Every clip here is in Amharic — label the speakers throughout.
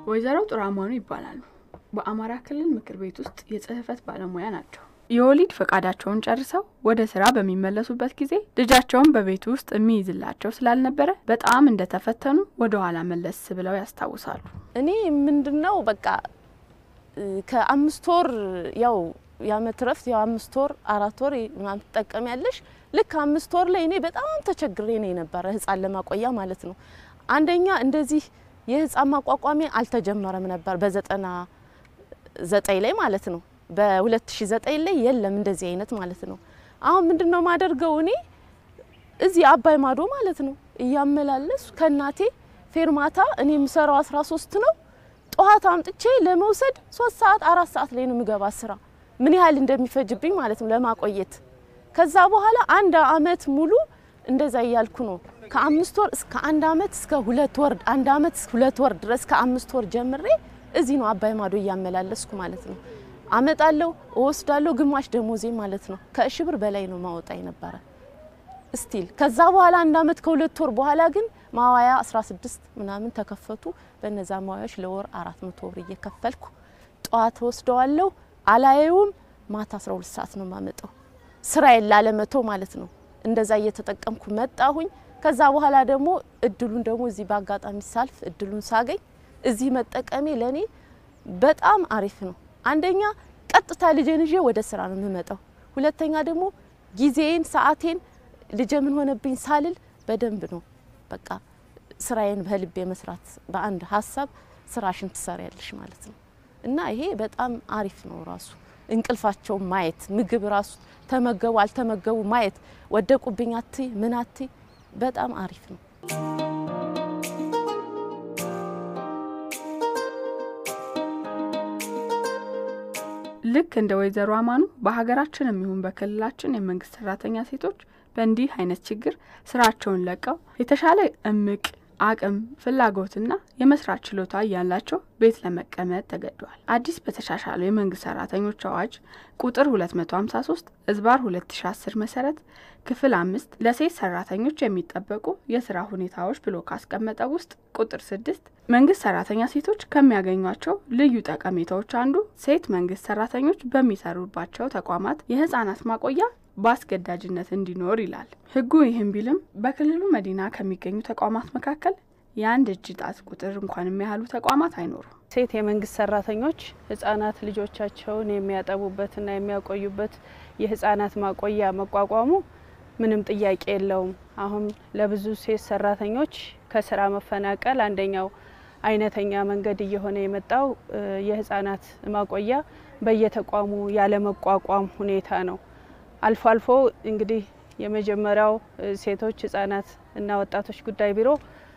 Speaker 1: ወይዘሮ ጥራማኑ ይባላሉ። በአማራ ክልል ምክር ቤት ውስጥ የጽህፈት ባለሙያ ናቸው። የወሊድ ፈቃዳቸውን ጨርሰው ወደ ስራ በሚመለሱበት ጊዜ ልጃቸውን በቤቱ ውስጥ የሚይዝላቸው ስላልነበረ በጣም እንደተፈተኑ ወደ ኋላ መለስ ብለው ያስታውሳሉ።
Speaker 2: እኔ ምንድነው በቃ ከአምስት ወር ያው የአመት ረፍት ያው አምስት ወር አራት ወር ምናምን ትጠቀሚያለሽ። ልክ አምስት ወር ላይ እኔ በጣም ተቸግሬ ነው የነበረ ህፃን ለማቆያ ማለት ነው። አንደኛ እንደዚህ የህፃን ማቋቋሚያ አልተጀመረም ነበር በዘጠና ዘጠኝ ላይ ማለት ነው። በ2009 ላይ የለም እንደዚህ አይነት ማለት ነው። አሁን ምንድነው ማደርገው እኔ እዚህ አባይ ማዶ ማለት ነው እያመላለሱ ከእናቴ ፌርማታ እኔ የምሰራው 13 ነው ጠዋት አምጥቼ ለመውሰድ ሶስት ሰዓት አራት ሰዓት ላይ ነው የምገባ ስራ ምን ያህል እንደሚፈጅብኝ ማለት ነው ለማቆየት። ከዛ በኋላ አንድ አመት ሙሉ እንደዛ እያልኩ ነው ከአምስት ወር እስከ አንድ አመት እስከ ሁለት ወር አንድ አመት እስከ ሁለት ወር ድረስ ከአምስት ወር ጀምሬ እዚህ ነው አባይ ማዶ እያመላለስኩ ማለት ነው። አመጣለሁ፣ እወስዳለሁ። ግማሽ ደሞዜ ማለት ነው ከእሺ ብር በላይ ነው ማወጣ የነበረ ስቲል። ከዛ በኋላ አንድ አመት ከሁለት ወር በኋላ ግን ማዋያ 16 ምናምን ተከፈቱ። በነዛ ማዋያዎች ለወር አራት መቶ ብር እየከፈልኩ ጠዋት ወስደዋለሁ። አላየውም። ማታ 12 ሰዓት ነው የማመጣው ስራዬን ላለመተው ማለት ነው። እንደዛ እየተጠቀምኩ መጣሁኝ። ከዛ በኋላ ደግሞ እድሉን ደግሞ እዚህ በአጋጣሚ ሳልፍ እድሉን ሳገኝ እዚህ መጠቀሜ ለኔ በጣም አሪፍ ነው። አንደኛ ቀጥታ ልጄን ይዤ ወደ ስራ ነው የምመጣው። ሁለተኛ ደግሞ ጊዜን ሰዓቴን ልጄ ምን ሆነብኝ ሳልል በደንብ ነው በቃ ስራዬን በልቤ መስራት በአንድ ሀሳብ ስራሽን ትሰሪያለሽ ማለት ነው። እና ይሄ በጣም አሪፍ ነው። ራሱ እንቅልፋቸው ማየት ምግብ ራሱ ተመገቡ አልተመገቡ ማየት ወደቁብኝ አትይ ምን አትይ በጣም አሪፍ ነው።
Speaker 1: ልክ እንደ ወይዘሮ አማኑ በሀገራችን የሚሆን በክልላችን የመንግስት ሰራተኛ ሴቶች በእንዲህ አይነት ችግር ስራቸውን ለቀው የተሻለ እምቅ አቅም ፍላጎትና የመስራት ችሎታ እያላቸው ቤት ለመቀመጥ ተገደዋል። አዲስ በተሻሻለው የመንግስት ሰራተኞች አዋጅ ቁጥር 253 እዝባር 2010 መሰረት ክፍል አምስት ለሴት ሰራተኞች የሚጠበቁ የስራ ሁኔታዎች ብሎ ካስቀመጠው ውስጥ ቁጥር ስድስት መንግስት ሰራተኛ ሴቶች ከሚያገኟቸው ልዩ ጠቀሜታዎች አንዱ ሴት መንግስት ሰራተኞች በሚሰሩባቸው ተቋማት የህጻናት ማቆያ በአስገዳጅነት እንዲኖር ይላል። ህጉ ይህም ቢልም በክልሉ መዲና ከሚገኙ ተቋማት መካከል የአንድ እጅ ጣት ቁጥር እንኳን የሚያህሉ ተቋማት አይኖሩም።
Speaker 3: ሴት የመንግስት ሰራተኞች ህጻናት ልጆቻቸውን የሚያጠቡበትና የሚያቆዩበት የህጻናት ማቆያ መቋቋሙ ምንም ጥያቄ የለውም። አሁን ለብዙ ሴት ሰራተኞች ከስራ መፈናቀል አንደኛው አይነተኛ መንገድ እየሆነ የመጣው የህጻናት ማቆያ በየተቋሙ ያለመቋቋም ሁኔታ ነው። አልፎ አልፎ እንግዲህ የመጀመሪያው ሴቶች ህጻናት እና ወጣቶች ጉዳይ ቢሮ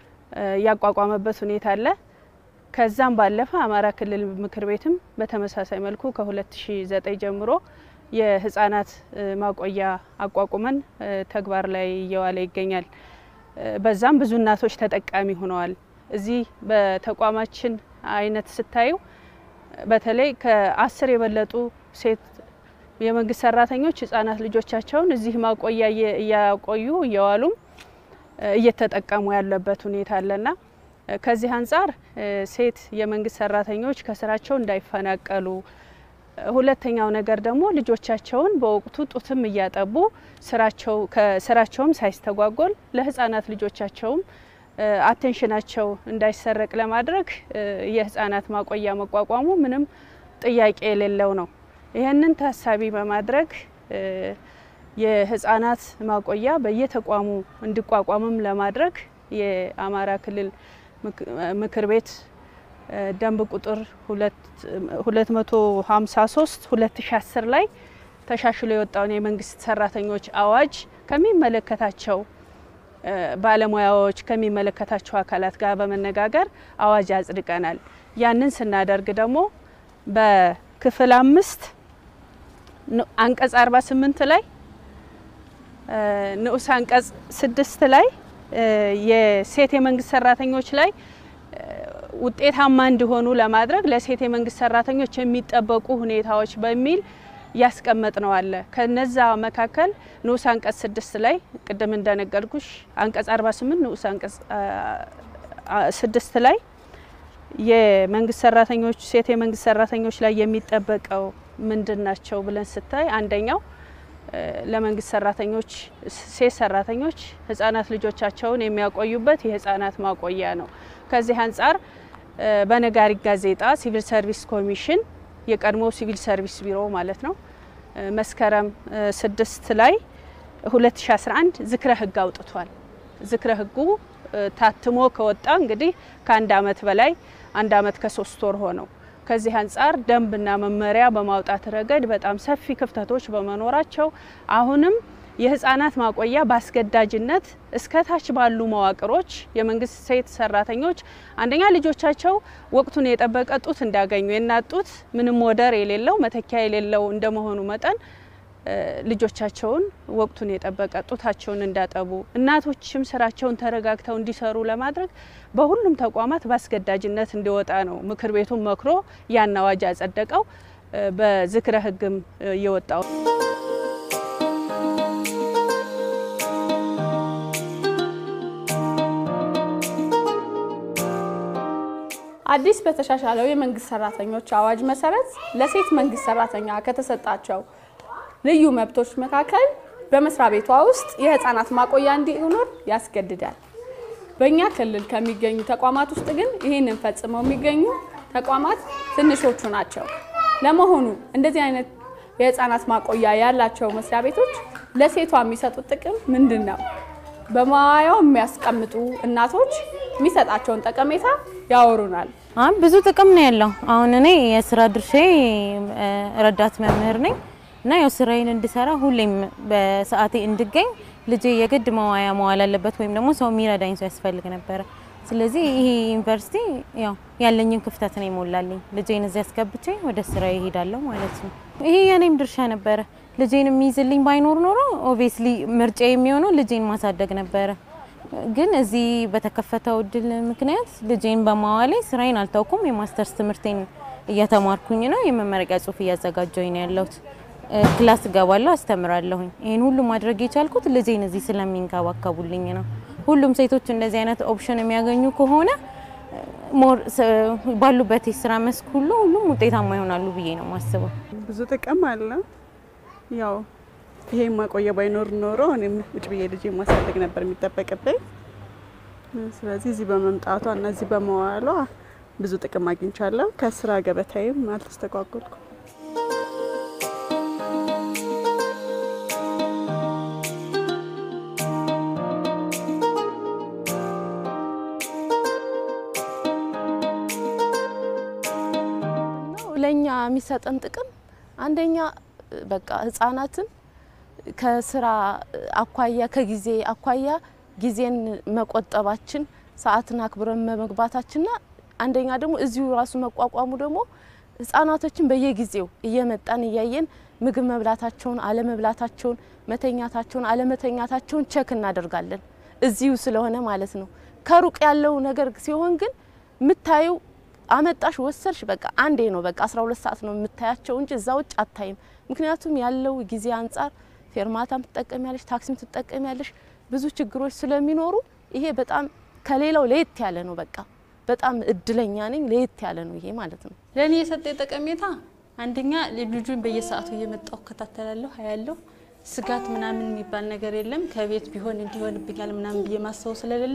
Speaker 3: ያቋቋመበት ሁኔታ አለ። ከዛም ባለፈ አማራ ክልል ምክር ቤትም በተመሳሳይ መልኩ ከ2009 ጀምሮ የህጻናት ማቆያ አቋቁመን ተግባር ላይ እየዋለ ይገኛል። በዛም ብዙ እናቶች ተጠቃሚ ሆነዋል። እዚህ በተቋማችን አይነት ስታዩ በተለይ ከአስር የበለጡ ሴት የመንግስት ሰራተኞች ህጻናት ልጆቻቸውን እዚህ ማቆያ እያቆዩ እየዋሉም እየተጠቀሙ ያለበት ሁኔታ አለና ከዚህ አንጻር ሴት የመንግስት ሰራተኞች ከስራቸው እንዳይፈናቀሉ፣ ሁለተኛው ነገር ደግሞ ልጆቻቸውን በወቅቱ ጡትም እያጠቡ ስራቸው ከስራቸውም ሳይስተጓጎል ለህጻናት ልጆቻቸውም አቴንሽናቸው እንዳይሰረቅ ለማድረግ የህጻናት ማቆያ መቋቋሙ ምንም ጥያቄ የሌለው ነው። ይህንን ታሳቢ በማድረግ የህጻናት ማቆያ በየተቋሙ እንዲቋቋምም ለማድረግ የአማራ ክልል ምክር ቤት ደንብ ቁጥር 253 2010 ላይ ተሻሽሎ የወጣውን የመንግስት ሰራተኞች አዋጅ ከሚመለከታቸው ባለሙያዎች ከሚመለከታቸው አካላት ጋር በመነጋገር አዋጅ አጽድቀናል። ያንን ስናደርግ ደግሞ በክፍል አምስት አንቀጽ 48 ላይ ንዑስ አንቀጽ ስድስት ላይ የሴት የመንግስት ሰራተኞች ላይ ውጤታማ እንዲሆኑ ለማድረግ ለሴት የመንግስት ሰራተኞች የሚጠበቁ ሁኔታዎች በሚል ያስቀመጥ ነው አለ። ከነዛ መካከል ንዑስ አንቀጽ ስድስት ላይ ቅድም እንደነገርኩሽ አንቀጽ 48 ንዑስ አንቀጽ ስድስት ላይ የመንግስት ሰራተኞች ሴት የመንግስት ሰራተኞች ላይ የሚጠበቀው ምንድን ናቸው ብለን ስታይ አንደኛው ለመንግስት ሰራተኞች ሴት ሰራተኞች ህጻናት ልጆቻቸውን የሚያቆዩበት የህጻናት ማቆያ ነው። ከዚህ አንጻር በነጋሪት ጋዜጣ ሲቪል ሰርቪስ ኮሚሽን የቀድሞ ሲቪል ሰርቪስ ቢሮ ማለት ነው መስከረም ስድስት ላይ 2011 ዝክረ ህግ አውጥቷል። ዝክረ ህጉ ታትሞ ከወጣ እንግዲህ ከአንድ አመት በላይ አንድ አመት ከሶስት ወር ሆነው። ከዚህ አንጻር ደንብና መመሪያ በማውጣት ረገድ በጣም ሰፊ ክፍተቶች በመኖራቸው አሁንም የህፃናት ማቆያ በአስገዳጅነት እስከ ታች ባሉ መዋቅሮች የመንግስት ሴት ሰራተኞች አንደኛ ልጆቻቸው ወቅቱን የጠበቀ ጡት እንዲያገኙ የእናት ጡት ምንም ወደር የሌለው መተኪያ የሌለው እንደመሆኑ መጠን ልጆቻቸውን ወቅቱን የጠበቀ ጡታቸውን እንዳጠቡ እናቶችም ስራቸውን ተረጋግተው እንዲሰሩ ለማድረግ በሁሉም ተቋማት በአስገዳጅነት እንዲወጣ ነው ምክር ቤቱን መክሮ ያን አዋጅ ያጸደቀው። በዝክረ ህግም እየወጣው
Speaker 1: አዲስ በተሻሻለው የመንግስት ሰራተኞች አዋጅ መሰረት ለሴት መንግስት ሰራተኛ ከተሰጣቸው ልዩ መብቶች መካከል በመስሪያ ቤቷ ውስጥ የህፃናት ማቆያ እንዲኖር ያስገድዳል። በእኛ ክልል ከሚገኙ ተቋማት ውስጥ ግን ይህንን ፈጽመው የሚገኙ ተቋማት ትንሾቹ ናቸው። ለመሆኑ እንደዚህ አይነት የህፃናት ማቆያ ያላቸው መስሪያ ቤቶች ለሴቷ የሚሰጡት ጥቅም ምንድን ነው? በማዋያው የሚያስቀምጡ እናቶች የሚሰጣቸውን ጠቀሜታ ያወሩናል።
Speaker 4: አሁን ብዙ ጥቅም ነው ያለው። አሁን እኔ የስራ ድርሼ ረዳት መምህር ነኝ እና ያው ስራዬን እንድሰራ ሁሌም በሰዓቴ እንድገኝ ልጄ የግድ መዋያ መዋል አለበት ወይም ደግሞ ሰው የሚረዳኝ ሰው ያስፈልግ ነበረ። ስለዚህ ይሄ ዩኒቨርሲቲ ያው ያለኝን ክፍተት ነው ይሞላልኝ። ልጄን እዚህ አስገብቼ ወደ ስራ ይሄዳለሁ ማለት ነው። ይሄ የኔም ድርሻ ነበረ። ልጄን የሚይዝልኝ ባይኖር ኖሮ ኦብቪየስሊ ምርጫ የሚሆነው ልጄን ማሳደግ ነበረ። ግን እዚህ በተከፈተው እድል ምክንያት ልጄን በማዋሌ ስራዬን አልታውኩም። የማስተርስ ትምህርቴን እየተማርኩኝ ነው። የመመረቂያ ጽሁፍ እያዘጋጀሁኝ ነው ያለሁት። ክላስ እገባለሁ፣ አስተምራለሁኝ። ይህን ሁሉ ማድረግ የቻልኩት ልጄን እዚህ ስለሚንከባከቡልኝ ነው። ሁሉም ሴቶች እንደዚህ አይነት ኦፕሽን የሚያገኙ ከሆነ ሞር ባሉበት የስራ መስክ ሁሉ ሁሉም ውጤታማ ይሆናሉ ብዬ ነው የማስበው።
Speaker 5: ብዙ ጥቅም አለ። ያው ይሄ ማቆያ ባይኖር ኖሮ እኔም ውጭ ብዬ ልጄ ማሳደግ ነበር የሚጠበቅብኝ። ስለዚህ እዚህ በመምጣቷ እና እዚህ በመዋሏ ብዙ ጥቅም አግኝቻለሁ። ከስራ ገበታዬም አልተስተጓጎልኩም።
Speaker 2: ለእኛ የሚሰጠን ጥቅም አንደኛ በቃ ህጻናትን ከስራ አኳያ ከጊዜ አኳያ ጊዜን መቆጠባችን ሰዓትን አክብረን መግባታችንና አንደኛ ደግሞ እዚሁ ራሱ መቋቋሙ ደግሞ ህጻናቶችን በየጊዜው እየመጣን እያየን ምግብ መብላታቸውን አለመብላታቸውን፣ መተኛታቸውን አለመተኛታቸውን ቸክ እናደርጋለን እዚሁ ስለሆነ ማለት ነው። ከሩቅ ያለው ነገር ሲሆን ግን የምታየው አመጣሽ ወሰድሽ በቃ አንዴ ነው በቃ 12 ሰዓት ነው የምታያቸው እንጂ እዛ ውጭ አታይም። ምክንያቱም ያለው ጊዜ አንጻር ፌርማታም ትጠቀሚያለሽ፣ ታክሲም ትጠቀሚያለሽ። ብዙ ችግሮች ስለሚኖሩ ይሄ በጣም ከሌላው ለየት ያለ ነው። በቃ በጣም እድለኛ ነኝ። ለየት ያለ ነው ይሄ ማለት ነው።
Speaker 6: ለእኔ የሰጠኝ ጠቀሜታ አንደኛ ልጁን በየሰዓቱ እየመጣሁ እከታተላለሁ፣ አያለሁ። ስጋት ምናምን የሚባል ነገር የለም። ከቤት ቢሆን እንዲሆንብኛል ምናምን ብዬ ማሰቡ ስለሌለ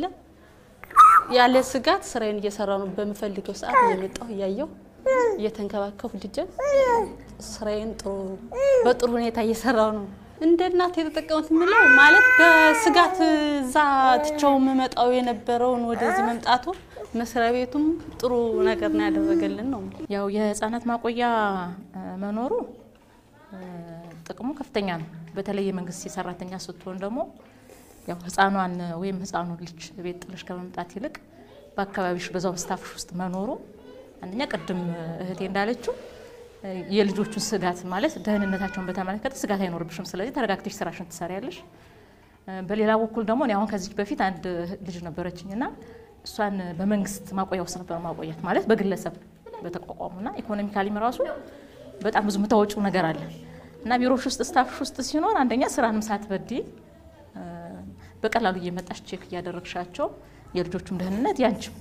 Speaker 6: ያለ ስጋት ስራዬን እየሰራው ነው። በምፈልገው ሰዓት እየመጣሁ እያየሁ እየተንከባከቡ ልጄን ስራዬን ጥሩ በጥሩ ሁኔታ እየሰራው ነው። እንደ እናት የተጠቀሙት የምለው ማለት በስጋት እዛ ትቸው የምመጣው የነበረውን ወደዚህ መምጣቱ መስሪያ ቤቱም ጥሩ ነገር ነው ያደረገልን ነው።
Speaker 7: ያው የህፃናት ማቆያ መኖሩ ጥቅሙ ከፍተኛ ነው። በተለይ የመንግስት የሰራተኛ ስትሆን ደግሞ ያው ህፃኗን ወይም ህፃኑን ልጅ ቤት ጥለሽ ከመምጣት ይልቅ በአካባቢሽ በዛው ስታፍሽ ውስጥ መኖሩ አንደኛ ቅድም እህቴ እንዳለችው የልጆቹን ስጋት ማለት ደህንነታቸውን በተመለከተ ስጋት አይኖርብሽም። ስለዚህ ተረጋግተሽ ስራሽን ትሰሪያለሽ። በሌላ በኩል ደግሞ እኔ አሁን ከዚህ በፊት አንድ ልጅ ነበረችኝ እና እሷን በመንግስት ማቆያ ውስጥ ነበር ማቆያት ማለት በግለሰብ በተቋቋሙና ኢኮኖሚካሊም ራሱ በጣም ብዙ የምታወጪው ነገር አለ እና ቢሮሽ ውስጥ ስታፍሽ ውስጥ ሲኖር አንደኛ ስራንም ሳትበዲ በቀላሉ እየመጣሽ ቼክ እያደረግሻቸው የልጆቹም ደህንነት ያንቺም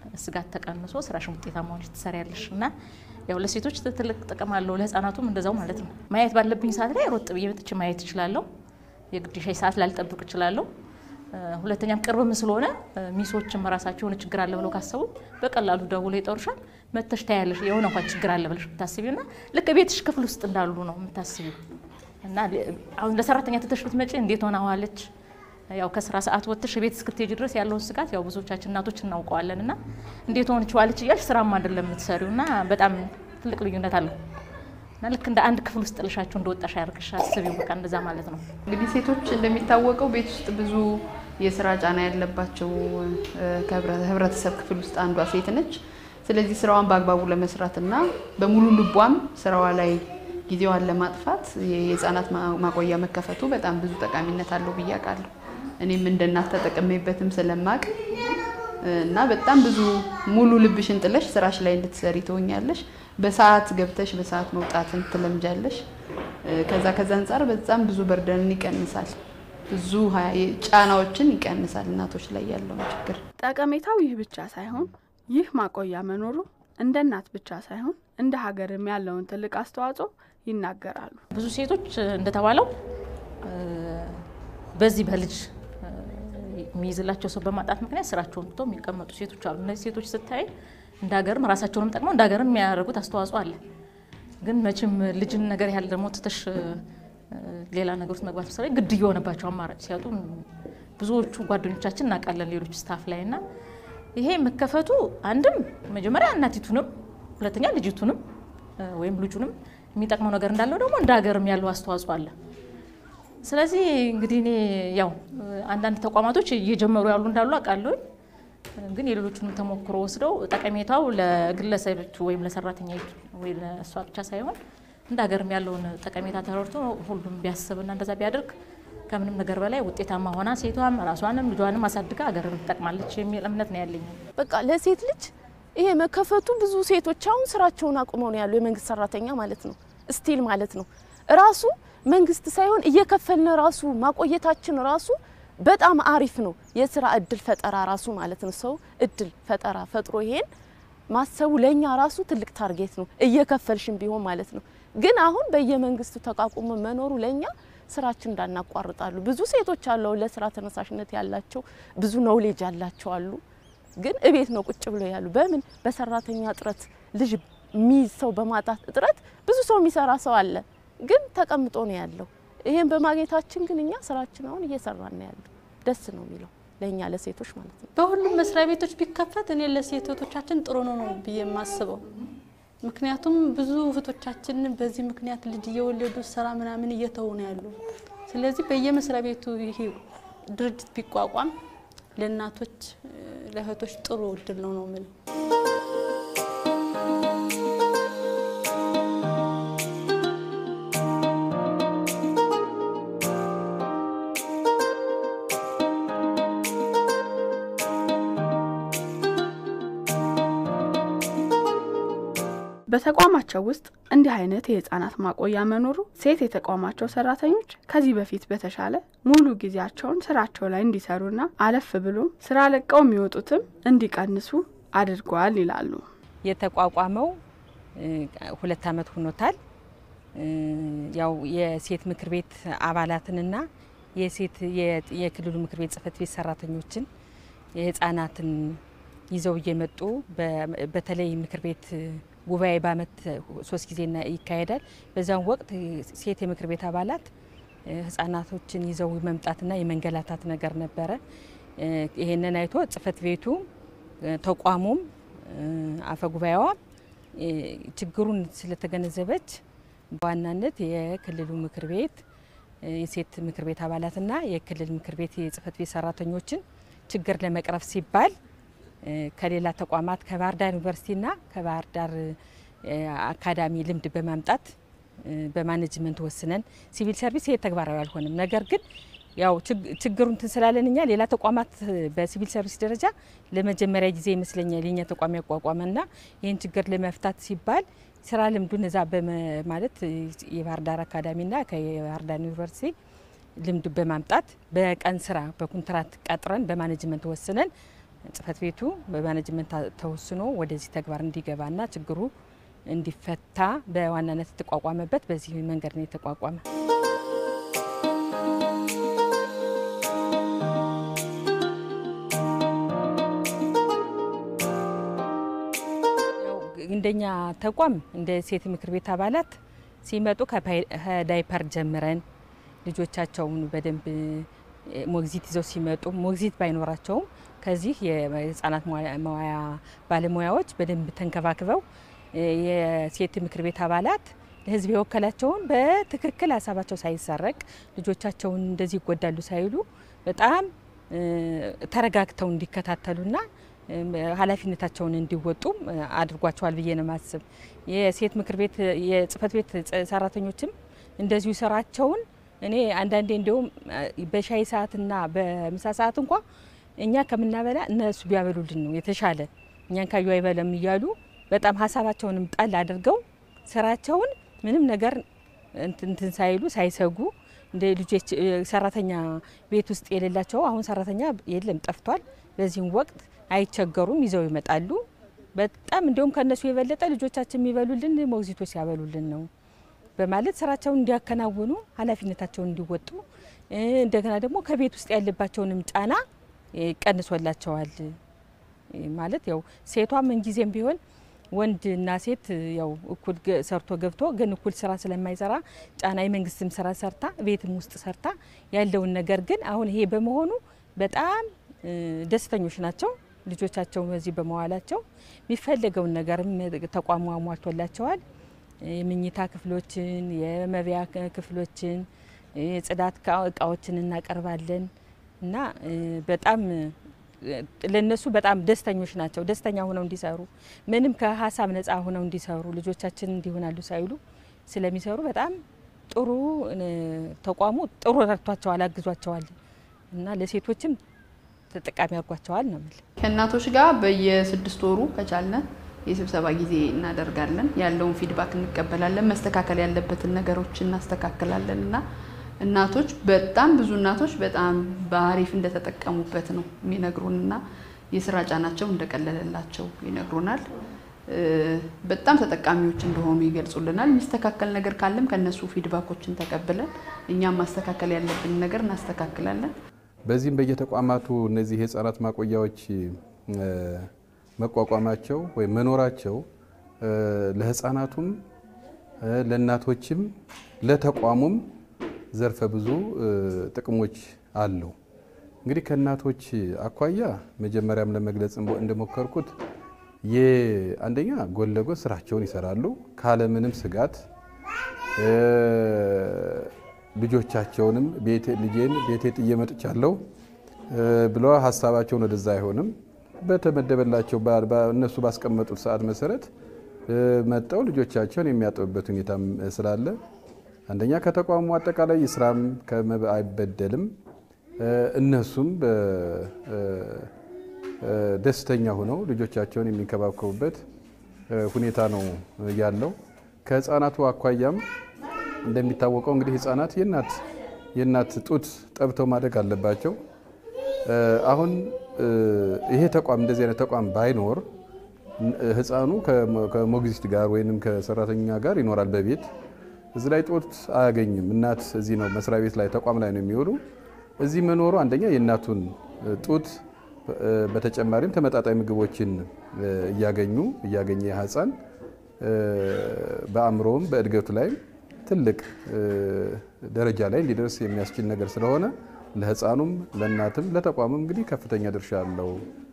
Speaker 7: ስጋት ተቀንሶ ስራሽን ውጤታማ ሆነሽ ትሰሪያለሽ እና ያው ለሴቶች ትልቅ ጥቅም አለው፣ ለህፃናቱም እንደዛው ማለት ነው። ማየት ባለብኝ ሰዓት ላይ ሮጥ ብዬ መጥቼ ማየት እችላለሁ። የግድ ሻይ ሰዓት ላልጠብቅ እችላለሁ። ሁለተኛም ቅርብም ስለሆነ ሚሶችም ራሳቸው የሆነ ችግር አለ ብለው ካሰቡ በቀላሉ ደውለው ይጠሩሻል። መተሽ ታያለሽ የሆነ እንኳን ችግር አለ ብለሽ የምታስቢው እና ልክ ቤትሽ ክፍል ውስጥ እንዳሉ ነው የምታስቢው እና አሁን ለሰራተኛ ትተሽ ብትመጪ እንዴት ሆና ዋለች ያው ከስራ ሰዓት ወጥተሽ ቤት እስክትሄጂ ድረስ ያለውን ስጋት ያው ብዙዎቻችን እናቶች እናውቀዋለን እና እንዴት ሆነች ዋለች እያልሽ ስራም አይደለም የምትሰሪው እና በጣም ትልቅ ልዩነት አለው እና ልክ እንደ አንድ ክፍል ውስጥ ጥልሻቸው እንደወጣሽ ያርግሽ አስቢው። በቃ እንደዛ ማለት ነው።
Speaker 8: እንግዲህ ሴቶች እንደሚታወቀው ቤት ውስጥ ብዙ የስራ ጫና ያለባቸው ከህብረተሰብ ክፍል ውስጥ አንዷ ሴት ነች። ስለዚህ ስራዋን በአግባቡ ለመስራት እና በሙሉ ልቧም ስራዋ ላይ ጊዜዋን ለማጥፋት የህፃናት ማቆያ መከፈቱ በጣም ብዙ ጠቃሚነት አለው ብዬ አውቃለሁ። እኔም እንደ እናት ተጠቅሜበትም ስለማቅ እና በጣም ብዙ ሙሉ ልብሽን ጥለሽ ስራሽ ላይ እንድትሰሪ ትሆኛለሽ። በሰዓት ገብተሽ በሰዓት መውጣትን ትለምጃለሽ። ከዛ ከዛ አንጻር በጣም ብዙ በርደንን ይቀንሳል፣ ብዙ ጫናዎችን ይቀንሳል እናቶች ላይ ያለውን ችግር።
Speaker 1: ጠቀሜታው ይህ ብቻ ሳይሆን ይህ ማቆያ መኖሩ እንደ እናት ብቻ ሳይሆን እንደ ሀገርም ያለውን ትልቅ አስተዋጽኦ ይናገራሉ።
Speaker 7: ብዙ ሴቶች እንደተባለው በዚህ በልጅ የሚይዝላቸው ሰው በማጣት ምክንያት ስራቸውን ትተው የሚቀመጡ ሴቶች አሉ። እነዚህ ሴቶች ስታይ እንደ ሀገርም ራሳቸውንም ጠቅመው እንደ ሀገርም የሚያደርጉት አስተዋጽኦ አለ። ግን መቼም ልጅን ነገር ያህል ደግሞ ትተሽ ሌላ ነገር ውስጥ መግባት መሰለኝ ግድ እየሆነባቸው አማራጭ ሲያጡ ብዙዎቹ ጓደኞቻችን እናውቃለን፣ ሌሎች ስታፍ ላይ እና ይሄ መከፈቱ አንድም መጀመሪያ እናቲቱንም ሁለተኛ ልጅቱንም ወይም ልጁንም የሚጠቅመው ነገር እንዳለው ደግሞ እንደ ሀገርም ያለው አስተዋጽኦ አለ። ስለዚህ እንግዲህ እኔ ያው አንዳንድ ተቋማቶች እየጀመሩ ያሉ እንዳሉ አውቃለሁ። ግን የሌሎቹንም ተሞክሮ ወስደው ጠቀሜታው ለግለሰቦቹ ወይም ለሰራተኛ ወይ ለእሷ ብቻ ሳይሆን እንደ ሀገርም ያለውን ጠቀሜታ ተረድቶ ሁሉም ቢያስብና እንደዛ ቢያደርግ ከምንም ነገር በላይ ውጤታማ ሆና ሴቷም ራሷንም ልጇንም አሳድጋ ሀገርን ትጠቅማለች የሚል እምነት ነው ያለኝ።
Speaker 2: በቃ ለሴት ልጅ ይሄ መከፈቱ ብዙ ሴቶች አሁን ስራቸውን አቁመው ነው ያሉ የመንግስት ሰራተኛ ማለት ነው ስቲል ማለት ነው ራሱ መንግስት ሳይሆን እየከፈልን ራሱ ማቆየታችን ራሱ በጣም አሪፍ ነው። የስራ እድል ፈጠራ ራሱ ማለት ነው። ሰው እድል ፈጠራ ፈጥሮ ይሄን ማሰቡ ለኛ ራሱ ትልቅ ታርጌት ነው፣ እየከፈልሽን ቢሆን ማለት ነው። ግን አሁን በየመንግስቱ ተቋቁሞ መኖሩ ለኛ ስራችን እንዳናቋርጣሉ። ብዙ ሴቶች አለው ለስራ ተነሳሽነት ያላቸው ብዙ ኖውሌጅ ያላቸው አሉ። ግን እቤት ነው ቁጭ ብለው ያሉ። በምን በሰራተኛ እጥረት ልጅ የሚይዝ ሰው በማጣት እጥረት ብዙ ሰው የሚሰራ ሰው አለ ግን ተቀምጦ ነው ያለው። ይሄን በማግኘታችን ግን እኛ ስራችን አሁን እየሰራን ነው ያለው። ደስ ነው የሚለው ለእኛ ለሴቶች ማለት ነው።
Speaker 6: በሁሉም መስሪያ ቤቶች ቢከፈት እኔ ለሴቶቻችን ጥሩ ነው ነው ብዬ የማስበው። ምክንያቱም ብዙ እህቶቻችን በዚህ ምክንያት ልጅ እየወለዱ ስራ ምናምን እየተው ነው ያሉ። ስለዚህ በየመስሪያ ቤቱ ይሄ ድርጅት ቢቋቋም ለእናቶች ለእህቶች ጥሩ እድል ነው ነው የምለው።
Speaker 1: በተቋማቸው ውስጥ እንዲህ አይነት የህፃናት ማቆያ መኖሩ ሴት የተቋማቸው ሰራተኞች ከዚህ በፊት በተሻለ ሙሉ ጊዜያቸውን ስራቸው ላይ እንዲሰሩና አለፍ ብሎም ስራ ለቀው የሚወጡትም እንዲቀንሱ አድርገዋል ይላሉ።
Speaker 9: የተቋቋመው ሁለት ዓመት ሆኖታል። ያው የሴት ምክር ቤት አባላትንና የሴት የክልሉ ምክር ቤት ጽህፈት ቤት ሰራተኞችን የህፃናትን ይዘው እየመጡ በተለይ ምክር ቤት ጉባኤ በአመት ሶስት ጊዜ ይካሄዳል። በዛም ወቅት ሴት የምክር ቤት አባላት ህጻናቶችን ይዘው መምጣትና የመንገላታት ነገር ነበረ። ይሄንን አይቶ ጽህፈት ቤቱ ተቋሙም አፈ ጉባኤዋ ችግሩን ስለተገነዘበች በዋናነት የክልሉ ምክር ቤት የሴት ምክር ቤት አባላትና የክልል ምክር ቤት የጽህፈት ቤት ሰራተኞችን ችግር ለመቅረፍ ሲባል ከሌላ ተቋማት ከባህር ዳር ዩኒቨርሲቲና ከባህር ዳር አካዳሚ ልምድ በማምጣት በማኔጅመንት ወስነን ሲቪል ሰርቪስ ይሄ ተግባራዊ አልሆንም። ነገር ግን ያው ችግሩ እንትን ስላለን እኛ ሌላ ተቋማት በሲቪል ሰርቪስ ደረጃ ለመጀመሪያ ጊዜ ይመስለኛል የኛ ተቋም ያቋቋመና ይህን ችግር ለመፍታት ሲባል ስራ ልምዱን እዛ ማለት የባህር ዳር አካዳሚና ከየባህር ዳር ዩኒቨርሲቲ ልምድ በማምጣት በቀን ስራ በኮንትራት ቀጥረን በማኔጅመንት ወስነን ጽህፈት ቤቱ በማኔጅመንት ተወስኖ ወደዚህ ተግባር እንዲገባና ችግሩ እንዲፈታ በዋናነት የተቋቋመበት በዚህ መንገድ ነው የተቋቋመ። እንደኛ ተቋም እንደ ሴት ምክር ቤት አባላት ሲመጡ ከዳይፐር ጀምረን ልጆቻቸውን በደንብ ሞግዚት ይዘው ሲመጡ ሞግዚት ባይኖራቸውም ከዚህ የህጻናት መዋያ ባለሙያዎች በደንብ ተንከባክበው የሴት ምክር ቤት አባላት ለህዝብ የወከላቸውን በትክክል ሀሳባቸው ሳይሰረቅ ልጆቻቸውን እንደዚህ ይጎዳሉ ሳይሉ በጣም ተረጋግተው እንዲከታተሉና ኃላፊነታቸውን እንዲወጡ አድርጓቸዋል ብዬ ነው ማስብ። የሴት ምክር ቤት የጽህፈት ቤት ሰራተኞችም እንደዚሁ ስራቸውን እኔ አንዳንዴ እንዲሁም በሻይ ሰዓትና በምሳ ሰዓት እንኳ እኛ ከምናበላ እነሱ ቢያበሉልን ነው የተሻለ እኛን ካዩ አይበለም እያሉ በጣም ሀሳባቸውንም ጣል አድርገው ስራቸውን ምንም ነገር እንትን ሳይሉ ሳይሰጉ እንደ ልጆች ሰራተኛ ቤት ውስጥ የሌላቸው አሁን ሰራተኛ የለም ጠፍቷል። በዚህም ወቅት አይቸገሩም፣ ይዘው ይመጣሉ። በጣም እንዲሁም ከነሱ የበለጠ ልጆቻችን የሚበሉልን ሞግዚቶች ሲያበሉልን ነው በማለት ስራቸውን እንዲያከናውኑ ኃላፊነታቸውን እንዲወጡ እንደገና ደግሞ ከቤት ውስጥ ያለባቸውንም ጫና ቀንሶላቸዋል። ማለት ያው ሴቷ ምንጊዜም ቢሆን ወንድና ሴት ያው እኩል ሰርቶ ገብቶ ግን እኩል ስራ ስለማይሰራ ጫና የመንግስትም ስራ ሰርታ ቤትም ውስጥ ሰርታ ያለውን ነገር ግን አሁን ይሄ በመሆኑ በጣም ደስተኞች ናቸው። ልጆቻቸው በዚህ በመዋላቸው የሚፈለገውን ነገርም ተቋሙ አሟልቶላቸዋል። የምኝታ ክፍሎችን፣ የመብያ ክፍሎችን፣ የጽዳት እቃዎችን እናቀርባለን እና በጣም ለነሱ በጣም ደስተኞች ናቸው። ደስተኛ ሆነው እንዲሰሩ ምንም ከሀሳብ ነጻ ሆነው እንዲሰሩ ልጆቻችን እንዲሆናሉ ሳይሉ ስለሚሰሩ በጣም ጥሩ ተቋሙ ጥሩ ረድቷቸዋል፣ አግዟቸዋል እና ለሴቶችም ተጠቃሚ አድርጓቸዋል ነው የምልህ።
Speaker 8: ከእናቶች ጋር በየስድስት ወሩ ከቻልነ የስብሰባ ጊዜ እናደርጋለን። ያለውን ፊድባክ እንቀበላለን። መስተካከል ያለበትን ነገሮች እናስተካክላለን እና እናቶች በጣም ብዙ እናቶች በጣም በአሪፍ እንደተጠቀሙበት ነው የሚነግሩን እና የስራ ጫናቸው እንደቀለለላቸው ይነግሩናል። በጣም ተጠቃሚዎች እንደሆኑ ይገልጹልናል። የሚስተካከል ነገር ካለም ከነሱ ፊድባኮችን ተቀብለን እኛም ማስተካከል ያለብን ነገር እናስተካክላለን።
Speaker 10: በዚህም በየተቋማቱ እነዚህ የህፃናት ማቆያዎች መቋቋማቸው ወይም መኖራቸው ለህፃናቱም ለእናቶችም ለተቋሙም ዘርፈ ብዙ ጥቅሞች አለው። እንግዲህ ከእናቶች አኳያ መጀመሪያም ለመግለጽ እንደሞከርኩት አንደኛ ጎን ለጎን ስራቸውን ይሰራሉ ካለምንም ስጋት ልጆቻቸውንም ልጄን ቤቴ ጥዬ መጥቻለሁ ብለው ሀሳባቸውን ወደዛ አይሆንም። በተመደበላቸው እነሱ ባስቀመጡት ሰዓት መሰረት መጠው ልጆቻቸውን የሚያጥቡበት ሁኔታም ስላለ አንደኛ ከተቋሙ አጠቃላይ ስራም አይበደልም። እነሱም ደስተኛ ሆነው ልጆቻቸውን የሚንከባከቡበት ሁኔታ ነው ያለው። ከህፃናቱ አኳያም እንደሚታወቀው እንግዲህ ህፃናት የእናት የእናት ጡት ጠብተው ማደግ አለባቸው። አሁን ይሄ ተቋም እንደዚህ አይነት ተቋም ባይኖር ህፃኑ ከሞግዚት ጋር ወይም ከሰራተኛ ጋር ይኖራል በቤት እዚህ ላይ ጡት አያገኝም። እናት እዚህ ነው መስሪያ ቤት ላይ ተቋም ላይ ነው የሚውሉ። እዚህ መኖሩ አንደኛ የእናቱን ጡት በተጨማሪም ተመጣጣኝ ምግቦችን እያገኙ እያገኘ ህፃን በአእምሮውም በእድገቱ ላይም ትልቅ ደረጃ ላይ እንዲደርስ የሚያስችል ነገር ስለሆነ ለህፃኑም ለእናትም ለተቋምም እንግዲህ ከፍተኛ ድርሻ አለው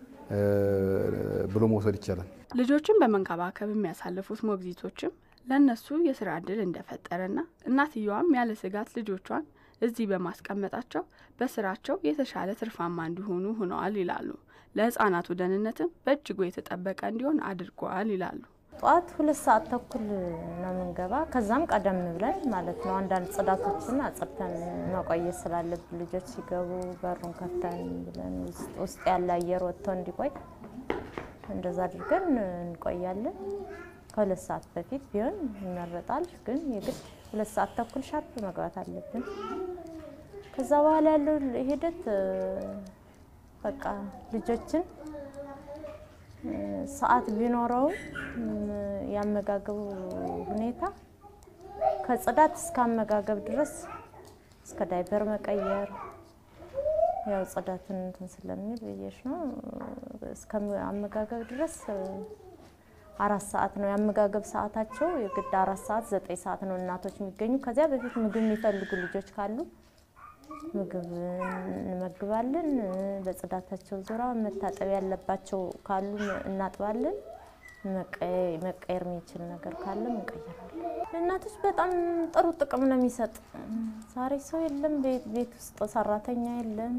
Speaker 10: ብሎ መውሰድ ይቻላል።
Speaker 1: ልጆችን በመንከባከብ የሚያሳልፉት ሞግዚቶችም ለእነሱ የስራ እድል እንደፈጠረና እናትየዋም ያለ ስጋት ልጆቿን እዚህ በማስቀመጣቸው በስራቸው የተሻለ ትርፋማ እንዲሆኑ ሆነዋል ይላሉ። ለህፃናቱ ደህንነትም በእጅጉ የተጠበቀ እንዲሆን አድርገዋል ይላሉ።
Speaker 4: ጠዋት ሁለት ሰዓት ተኩል ነው የምንገባ። ከዛም ቀደም ብለን ማለት ነው አንዳንድ ጽዳቶችን አጽድተን መቆየት ስላለብን ልጆች ሲገቡ በሩን ከፍተን ብለን ውስጥ ያለ አየር ወጥቶ እንዲቆይ እንደዛ አድርገን እንቆያለን። ከሁለት ሰዓት በፊት ቢሆን ይመረጣል፣ ግን የግድ ሁለት ሰዓት ተኩል ሻርፕ መግባት አለብን። ከዛ በኋላ ያለው ሂደት በቃ ልጆችን ሰዓት ቢኖረውም ያመጋገቡ ሁኔታ ከጽዳት እስከ አመጋገብ ድረስ እስከ ዳይፐር መቀየር ያው ጽዳትን እንትን ስለሚል ብዬሽ ነው። እስከ አመጋገብ ድረስ አራት ሰዓት ነው የአመጋገብ ሰዓታቸው። የግድ አራት ሰዓት ዘጠኝ ሰዓት ነው እናቶች የሚገኙ። ከዚያ በፊት ምግብ የሚፈልጉ ልጆች ካሉ ምግብ እንመግባለን። በጽዳታቸው ዙሪያ መታጠብ ያለባቸው ካሉ እናጥባለን። መቀየር የሚችል ነገር ካለ እንቀይራለን። ለእናቶች በጣም ጥሩ ጥቅም ነው የሚሰጥ። ዛሬ ሰው የለም ቤት ውስጥ ሰራተኛ የለም።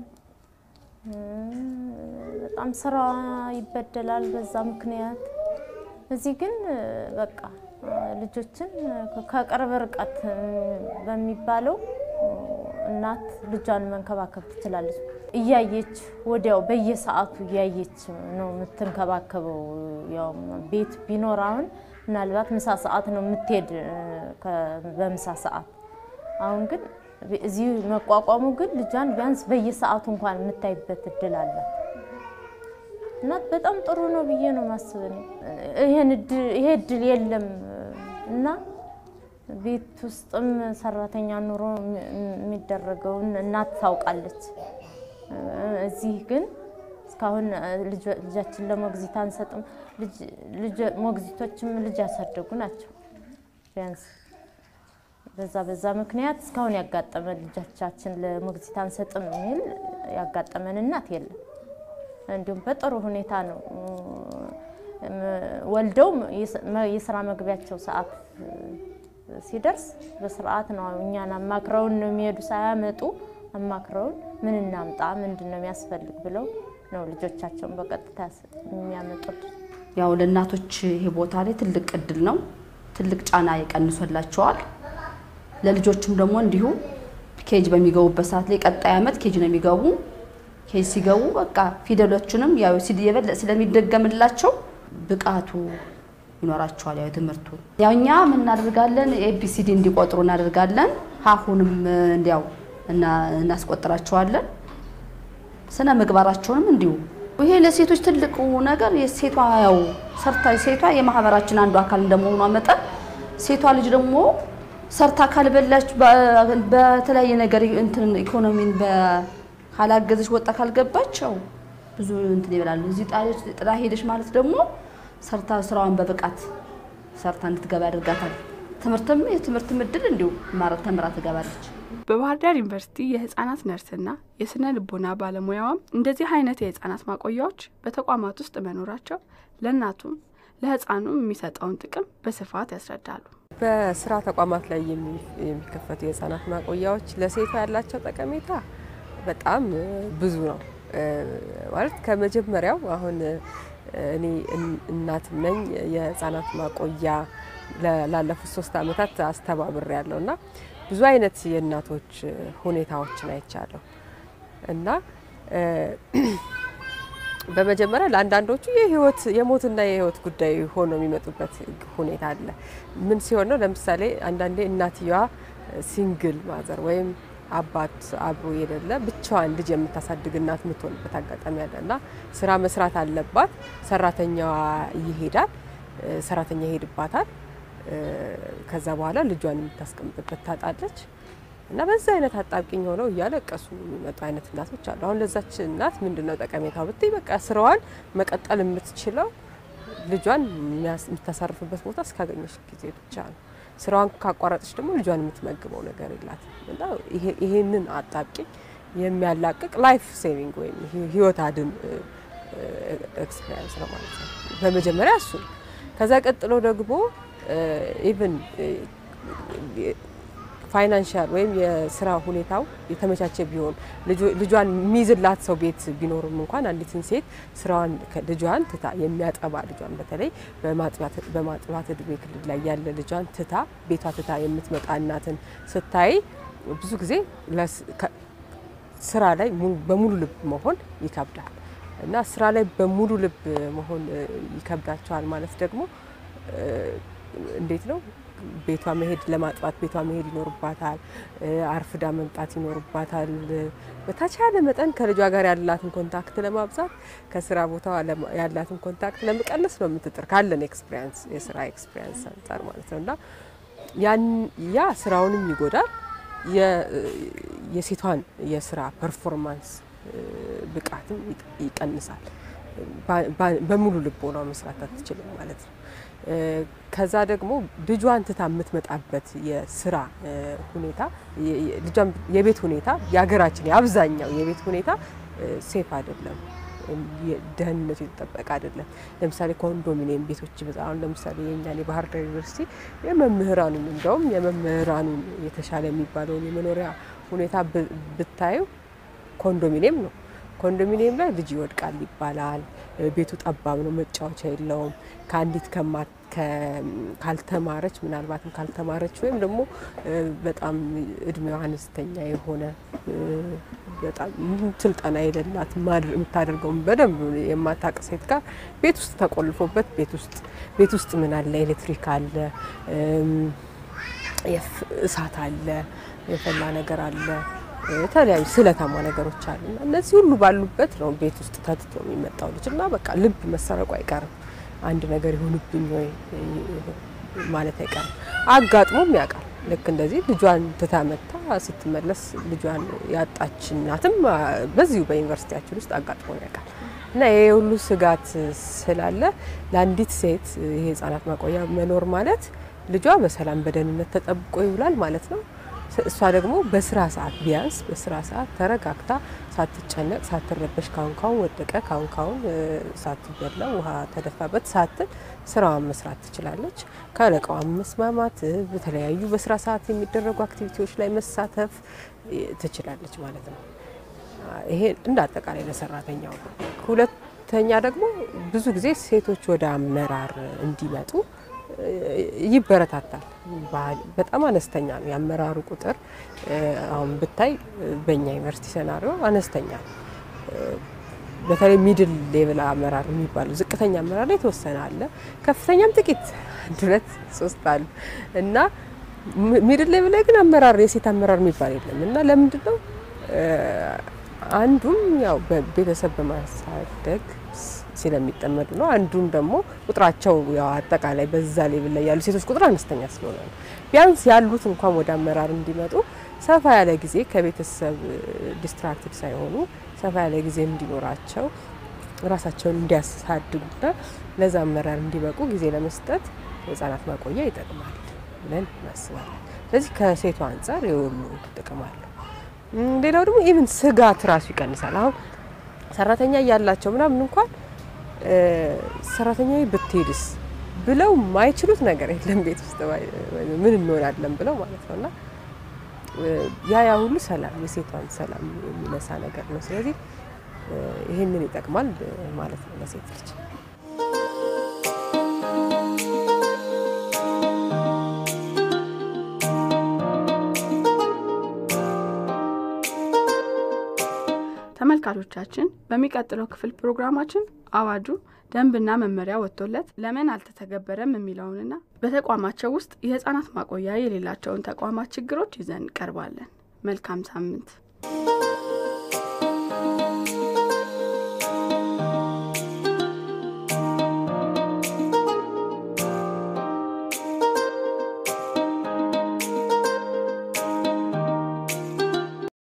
Speaker 4: በጣም ስራ ይበደላል በዛ ምክንያት። እዚህ ግን በቃ ልጆችን ከቅርብ ርቀት በሚባለው እናት ልጇን መንከባከብ ትችላለች። እያየች ወዲያው በየሰዓቱ እያየች ነው የምትንከባከበው። ያው ቤት ቢኖር አሁን ምናልባት ምሳ ሰዓት ነው የምትሄድ በምሳ ሰዓት። አሁን ግን እዚህ መቋቋሙ ግን ልጇን ቢያንስ በየሰዓቱ እንኳን የምታይበት እድል አለ። እናት በጣም ጥሩ ነው ብዬ ነው ማስብ። ይሄ እድል የለም እና ቤት ውስጥም ሰራተኛ ኑሮ የሚደረገውን እናት ታውቃለች። እዚህ ግን እስካሁን ልጃችን ለሞግዚት አንሰጥም። ሞግዚቶችም ልጅ ያሳደጉ ናቸው። ቢያንስ በዛ በዛ ምክንያት እስካሁን ያጋጠመን ልጆቻችን ለሞግዚት አንሰጥም የሚል ያጋጠመን እናት የለም። እንዲሁም በጥሩ ሁኔታ ነው ወልደው የስራ መግቢያቸው ሰዓት ሲደርስ በስርዓት ነው እኛን አማክረውን ነው የሚሄዱ። ሳያመጡ አማክረውን ምን እናምጣ፣ ምንድን ነው የሚያስፈልግ ብለው ነው ልጆቻቸውን በቀጥታ የሚያመጡት።
Speaker 11: ያው ለእናቶች ይሄ ቦታ ላይ ትልቅ እድል ነው። ትልቅ ጫና ይቀንሶላቸዋል። ለልጆችም ደግሞ እንዲሁ ኬጅ በሚገቡበት ሰዓት ላይ ቀጣይ ዓመት ኬጅ ነው የሚገቡ። ኬጅ ሲገቡ በቃ ፊደሎቹንም ያው የበለጠ ስለሚደገምላቸው ብቃቱ ይኖራቸዋል። ያው ትምህርቱ ያው እኛ ምን እናደርጋለን ኤቢሲዲ እንዲቆጥሩ እናደርጋለን። ሀሁንም እንዲያው እናስቆጥራቸዋለን። ስነ ምግባራቸውንም እንዲሁ ይሄ ለሴቶች ትልቁ ነገር የሴቷ ያው ሰርታ ሴቷ የማህበራችን አንዱ አካል እንደመሆኗ መጠን ሴቷ ልጅ ደግሞ ሰርታ ካልበላች በተለያየ ነገር እንትን ኢኮኖሚን ካላገዘች ወጣ ካልገባች ያው ብዙ እንትን ይበላል። እዚህ ጣለች ጥላ ሄደች ማለት ደግሞ ሰርታ ስራዋን በብቃት ሰርታ እንድትገባ ያደርጋታል። ትምህርትም የትምህርት እድል እንዲሁ ተምራ ትገባለች።
Speaker 1: በባህር ዳር ዩኒቨርሲቲ የህጻናት ነርስና የስነ ልቦና ባለሙያዋም እንደዚህ አይነት የህጻናት ማቆያዎች በተቋማት ውስጥ መኖራቸው ለእናቱም ለህፃኑም የሚሰጠውን ጥቅም በስፋት ያስረዳሉ።
Speaker 12: በስራ ተቋማት ላይ የሚከፈቱ የህፃናት ማቆያዎች ለሴቷ ያላቸው ጠቀሜታ በጣም ብዙ ነው። ማለት ከመጀመሪያው አሁን እኔ እናትም ነኝ የህፃናት ማቆያ ላለፉት ሶስት አመታት አስተባብሬ ያለው እና ብዙ አይነት የእናቶች ሁኔታዎችን አይቻለሁ እና በመጀመሪያ ለአንዳንዶቹ የህይወት የሞትና የህይወት ጉዳይ ሆኖ የሚመጡበት ሁኔታ አለ። ምን ሲሆን ነው? ለምሳሌ አንዳንዴ እናትየዋ ሲንግል ማዘር ወይም አባት አብሮ የሌለ ብቻዋን ልጅ የምታሳድግ እናት የምትሆንበት አጋጣሚ አለ እና ስራ መስራት አለባት። ሰራተኛዋ ይሄዳል፣ ሰራተኛ ይሄድባታል። ከዛ በኋላ ልጇን የምታስቀምጥበት ታጣለች እና በዛ አይነት አጣብቂኝ ሆነው እያለቀሱ የሚመጡ አይነት እናቶች አሉ። አሁን ለዛች እናት ምንድን ነው ጠቀሜታው ብትይ፣ በቃ ስራዋን መቀጠል የምትችለው ልጇን የምታሳርፍበት ቦታ እስካገኘች ጊዜ ብቻ ነው። ስራዋን ካቋረጠች ደግሞ ልጇን የምትመግበው ነገር የላትም እና ይሄንን አጣብቂኝ የሚያላቅቅ ላይፍ ሴቪንግ ወይም ህይወት አድን ኤክስፔሪንስ ነው ማለት ነው። በመጀመሪያ እሱ ከዛ ቀጥሎ ደግሞ ኢቭን ፋይናንሻል ወይም የስራ ሁኔታው የተመቻቸ ቢሆን ልጇን የሚይዝላት ሰው ቤት ቢኖርም እንኳን አንዲትን ሴት ስራዋን ልጇን ትታ የሚያጠባ ልጇን በተለይ በማጥባት እድሜ ክልል ላይ ያለ ልጇን ትታ ቤቷ ትታ የምትመጣ እናትን ስታይ ብዙ ጊዜ ስራ ላይ በሙሉ ልብ መሆን ይከብዳል እና ስራ ላይ በሙሉ ልብ መሆን ይከብዳቸዋል ማለት ደግሞ እንዴት ነው ቤቷ መሄድ ለማጥባት ቤቷ መሄድ ይኖርባታል። አርፍዳ መምጣት ይኖርባታል። በተቻለ መጠን ከልጇ ጋር ያላትን ኮንታክት ለማብዛት ከስራ ቦታ ያላትን ኮንታክት ለመቀነስ ነው የምትጥር ካለን ኤክስፒሪያንስ የስራ ኤክስፒሪያንስ አንጻር ማለት ነው እና ያን ያ ስራውንም ይጎዳል የሴቷን የስራ ፐርፎርማንስ ብቃትም ይቀንሳል። በሙሉ ልቦና መስራት አትችልም ማለት ነው። ከዛ ደግሞ ልጇን ትታ የምትመጣበት የስራ ሁኔታ ልጇን የቤት ሁኔታ የሀገራችን የአብዛኛው የቤት ሁኔታ ሴፍ አይደለም። ደህንነቱ የተጠበቀ አይደለም። ለምሳሌ ኮንዶሚኒየም ቤቶች አሁን ለምሳሌ የእኛን የባህር ዳር ዩኒቨርሲቲ የመምህራኑን እንደውም የመምህራኑን የተሻለ የሚባለውን የመኖሪያ ሁኔታ ብታዩ ኮንዶሚኒየም ነው። ኮንዶሚኒየም ላይ ልጅ ይወድቃል ይባላል። ቤቱ ጠባብ ነው፣ መጫወቻ የለውም። ከአንዲት ካልተማረች ምናልባትም ካልተማረች ወይም ደግሞ በጣም እድሜዋ አነስተኛ የሆነ በጣም ስልጠና የሌላት የምታደርገውን በደንብ የማታውቅ ሴት ጋር ቤት ውስጥ ተቆልፎበት ቤት ውስጥ ቤት ውስጥ ምን አለ? ኤሌክትሪክ አለ፣ እሳት አለ፣ የፈላ ነገር አለ የተለያዩ ስለታማ ነገሮች አሉ እና እነዚህ ሁሉ ባሉበት ነው ቤት ውስጥ ተትቶ የሚመጣው ልጅ እና በቃ ልብ መሰረቁ አይቀርም። አንድ ነገር ይሆንብኝ ወይ ማለት አይቀርም። አጋጥሞም ያውቃል። ልክ እንደዚህ ልጇን ትታ መታ ስትመለስ ልጇን ያጣች እናትም በዚሁ በዩኒቨርሲቲያችን ውስጥ አጋጥሞ ያውቃል። እና ይሄ ሁሉ ስጋት ስላለ ለአንዲት ሴት ይሄ ህጻናት ማቆያ መኖር ማለት ልጇ በሰላም በደህንነት ተጠብቆ ይውላል ማለት ነው። እሷ ደግሞ በስራ ሰዓት ቢያንስ በስራ ሰዓት ተረጋግታ ሳትጨነቅ ሳትረበሽ ካሁን ካሁን ወደቀ ካሁን ካሁን ሳትበላ ውሃ ተደፋበት ሳትል ስራዋን መስራት ትችላለች። ከአለቃዋን መስማማት፣ በተለያዩ በስራ ሰዓት የሚደረጉ አክቲቪቲዎች ላይ መሳተፍ ትችላለች ማለት ነው። ይሄ እንደ አጠቃላይ ለሰራተኛው ነው። ሁለተኛ ደግሞ ብዙ ጊዜ ሴቶች ወደ አመራር እንዲመጡ ይበረታታል። በጣም አነስተኛ ነው የአመራሩ ቁጥር። አሁን ብታይ በእኛ ዩኒቨርሲቲ ሴናሪዮ አነስተኛ ነው። በተለይ ሚድል ሌቭል አመራር የሚባለው ዝቅተኛ አመራር ላይ የተወሰነ አለ፣ ከፍተኛም ጥቂት አንድ ሁለት ሶስት አሉ እና ሚድል ሌቭል ላይ ግን አመራር የሴት አመራር የሚባል የለም እና ለምንድን ነው አንዱም ያው በቤተሰብ በማሳደግ ስለሚጠመዱ ነው። አንዱም ደግሞ ቁጥራቸው ያው አጠቃላይ በዛ ሌቭል ላይ ያሉ ሴቶች ቁጥር አነስተኛ ስለሆነ ነው። ቢያንስ ያሉት እንኳን ወደ አመራር እንዲመጡ ሰፋ ያለ ጊዜ ከቤተሰብ ዲስትራክትድ ሳይሆኑ ሰፋ ያለ ጊዜ እንዲኖራቸው ራሳቸውን እንዲያሳድጉና ለዛ አመራር እንዲበቁ ጊዜ ለመስጠት የህጻናት ማቆያ ይጠቅማል ብለን እናስባለን። ስለዚህ ከሴቷ አንጻር የሁሉ ጥቅም አለው። ሌላው ደግሞ ኢቭን ስጋት ራሱ ይቀንሳል። አሁን ሰራተኛ እያላቸው ምናምን እንኳን ሰራተኛ ብትሄድስ ብለው ማይችሉት ነገር የለም ቤት ውስጥ ምን እንሆናለን ብለው ማለት ነው እና ያ ያ ሁሉ ሰላም የሴቷን ሰላም የሚነሳ ነገር ነው። ስለዚህ ይህንን ይጠቅማል ማለት ነው ለሴት ልጅ።
Speaker 1: ተመልካቾቻችን በሚቀጥለው ክፍል ፕሮግራማችን አዋጁ ደንብና መመሪያ ወጥቶለት ለምን አልተተገበረም የሚለውንና በተቋማቸው ውስጥ የህጻናት ማቆያ የሌላቸውን ተቋማት ችግሮች ይዘን እንቀርባለን። መልካም ሳምንት።